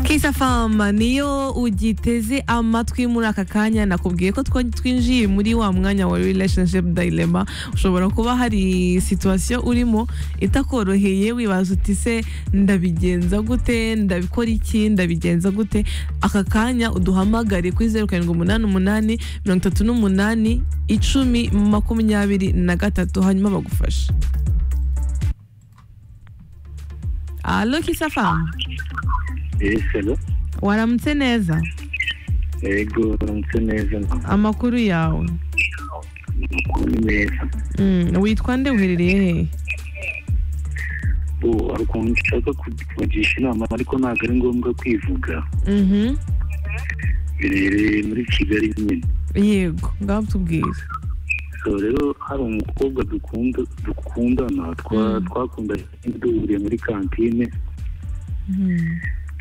Kalisa Fama niyo ugiteze amatwi muri aka kanya nakubwiye ko twinjiye muri wa mwanya wa relationship dilemma ushobora kuba hari situation urimo itakoroheye wibaza uti se ndabigenza gute ndabikora iki ndabigenza gute aka kanya uduhamagare kuri zeru karindwi umunani umunani mirongo itatu n'umunani icumi makumyabiri na gatatu hanyuma bagufashe alo kisa fama esero waramutse neza ego uramutse neza amakuru yawe amakuru ni meza Mm, witwa nde uherereye hehe ubu hari ukuntu nshaka kubagisha inama ariko ntabwo ari ngombwa kwivuga Mhm. biherereye muri kigali nyine yego ngaho tubwire so rero hari umukobwa dukunda dukundana twa- Mm. twakundanye duhuriye muri kantine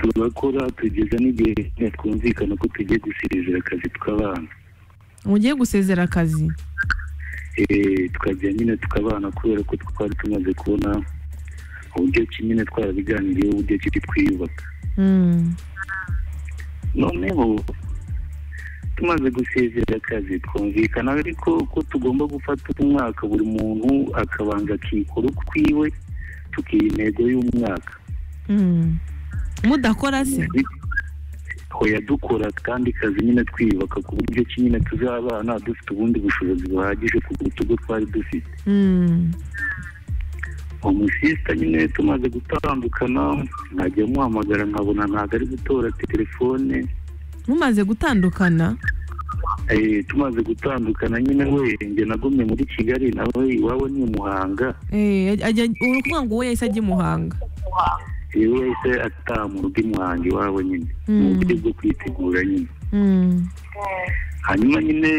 turakora tugeza n'igihe nyine twumvikana ko tugiye gusezera akazi tw'abana mugiye gusezera akazi Eh, tukajya nyine tukabana kubera ko twari tumaze kubona uburyo ki nyine twarabiganiriyeho uburyo ki twiyubaka Mm. noneho tumaze gusezera akazi twumvikana ariko ko tugomba gufata umwaka buri muntu akabanza akikora ukwiwe tukiha intego y'umwaka Mm. mudakora se hoya dukora kandi kazi nyine twiyubaka ku buryo ki nyine tuzabana dufite ubundi bushobozi buhagije ku buryo twari dufite Mm. umusista nyine tumaze gutandukana nkajya muhamagara nkabona ntabwo ari gutora telefone mumaze gutandukana Eh, tumaze gutandukana nyine we njye nagumye muri kigali nawe iwabo ni muhanga Eh, ajya uri ukuvuga ngo wowe yahise ajya i muhanga yewe yahise ataha mu rugo i muhanga iwabo nyine Mm. mu buryo bwo kwitegura nyine Mm. hanyuma nyine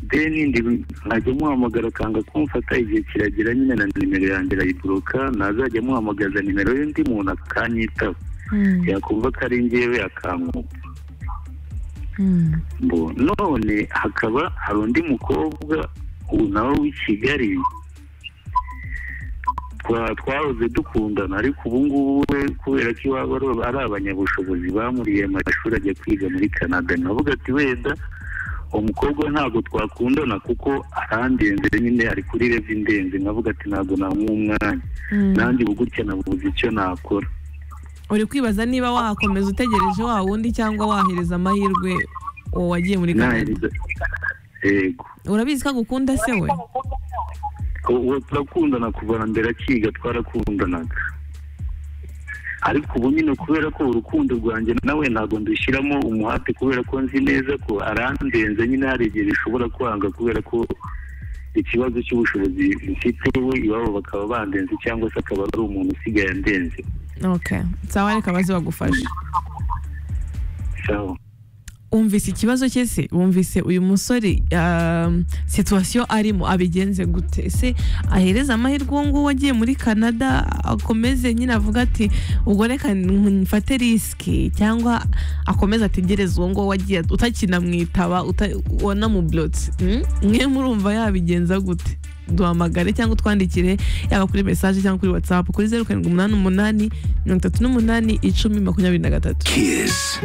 deni ndi nkajya muhamagara akanga kumfata igihe kiragera nyine na nimero yanjye arayiboroka ntazajya muhamagaza nimero y'undi muntu akanyitaba Mm. yakumva ko ari njyewe akankupa Mm. Bo, none hakaba hari undi mukobwa ubu nawe w'i kigali Twa- twahoze dukundana ariko ubu ngubu we kubera ko iwabo ari- ari abanyabushobozi bamuriye amashuri ajya kwiga muri canada navuga ati wenda uwo mukobwa ntabwo twakundana kuko arandenze nyine ari kuri revi indenze nkavuga ati ntabwo namuha umwanya Mm. nanjye ubu gutya nabuze icyo nakora uri kwibaza niba wakomeza utegereje wa wundi cyangwa wahereza amahirwe uwo wagiye muri kanada Nahereza- yego urabizi ko agukunda se we ubu turakundana kuva na mbere akiga twarakundanaga ariko ubu nyine kubera ko urukundo rwanjye nawe ntabwo ndushyiramo umuhate kubera ko nzi neza ko arandenze nyine hari igihe bishobora kwanga kubera ko ikibazo cy'ubushobozi mfite we iwabo bakaba bandenze cyangwa se akaba ari umuntu usigaye andenze okay sawa reka baze bagufashe sawa wumvise ikibazo cye se wumvise uyu musore um, situwasiyo arimo abigenze gute se ahereza amahirwe uwo nguwo wagiye muri canada akomeze nyine avuga ati ubwo reka mfate risiki cyangwa akomeze ategereze uwo nguwo wagiye utakinamwitaba uta- wanamublotse mm? mwe murumva yabigenza gute duhamagare cyangwa utwandikire yaba kuri mesaje cyangwa kuri watsapu kuri zeru karindwi umunani umunani mirongo itatu n'umunani icumi makumyabiri na gatatu Kiss.